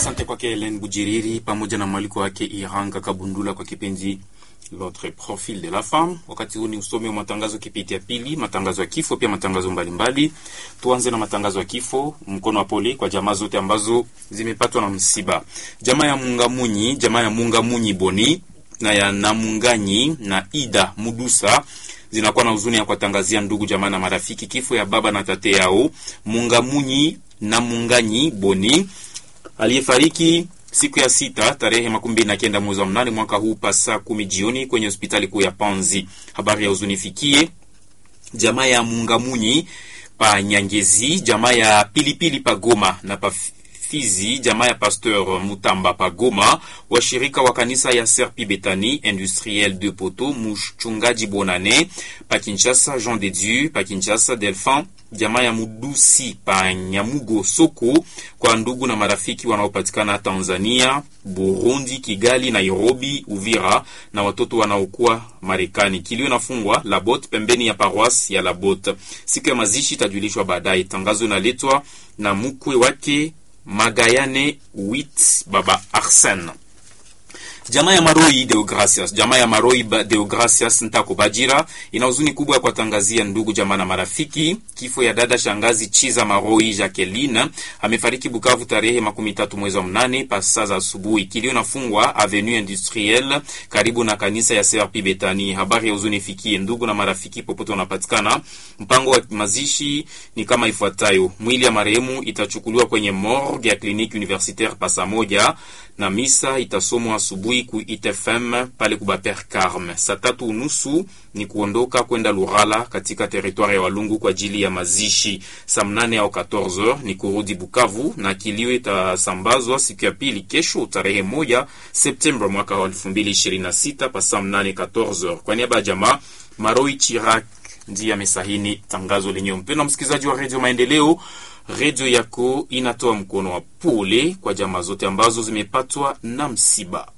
Asante kwake Helen Bujiriri pamoja na mwaliko wake Iranga Kabundula kwa kipindi L'autre profil de la femme. Wakati huu ni usomi wa matangazo kipindi ya pili, matangazo ya kifo, pia matangazo mbalimbali. Tuanze na matangazo ya kifo. Mkono wa pole kwa jamaa zote ambazo zimepatwa na msiba. Jamaa ya Mungamunyi, jamaa ya Mungamunyi Boni na ya Namunganyi na Ida Mudusa zinakuwa na huzuni ya kuwatangazia ndugu jamaa na marafiki kifo ya baba na tate yao Mungamunyi na Munganyi Boni aliyefariki siku ya sita tarehe makumi mbili na kenda mwezi wa mnane mwaka huu pa saa kumi jioni kwenye hospitali kuu ya Panzi. Habari ya huzunifikie jamaa ya Mungamunyi pa Nyangezi, jamaa ya Pilipili pa Goma na pa Fizi, jamaa ya Pasteur Mutamba pa Goma, washirika wa kanisa ya Serpi Betani Industriel de Poto, mchungaji Bonane pa Kinshasa, Jean de Dieu pa Kinshasa, Delphin jamaa ya Mudusi pa Nyamugo Soko, kwa ndugu na marafiki wanaopatikana Tanzania, Burundi, Kigali, Nairobi, Uvira na watoto wanaokuwa Marekani. Kilio nafungwa Labot pembeni ya paroisse ya Labot. Siku ya mazishi itajulishwa baadaye. Tangazo inaletwa na mkwe wake Magayane Wit Baba Arsene. Jamaa ya Maroi Deogracias, jamaa ya Maroi Deogracias Ntako Bajira ina huzuni kubwa ya kuwatangazia ndugu jamaa na marafiki kifo ya dada shangazi Chiza Maroi Jacqueline amefariki Bukavu tarehe makumi tatu mwezi wa mnane pasa za asubuhi. Kilio nafungwa Avenue Industrielle karibu na kanisa ya CRP Betani. Habari ya huzuni fikie ndugu na marafiki popote wanapatikana. Mpango wa mazishi ni kama ifuatayo: mwili ya marehemu itachukuliwa kwenye morgue ya kliniki universitaire pasa moja na misa itasomwa asubuhi ku ITFM pale kubaper Carme. Saa tatu unusu ni kuondoka kwenda Lurala katika teritwari ya Walungu kwa ajili ya mazishi. Saa mnane au 14h ni kurudi Bukavu na kilio itasambazwa siku ya pili kesho tarehe moja Septemba mwaka wa 2026 pa saa mnane 14h. Kwa niaba ya jamaa Maroi Chirak ndiye amesahini tangazo lenyewe. Mpendwa msikilizaji wa Radio Maendeleo, redio yako inatoa mkono wa pole kwa jamaa zote ambazo zimepatwa na msiba.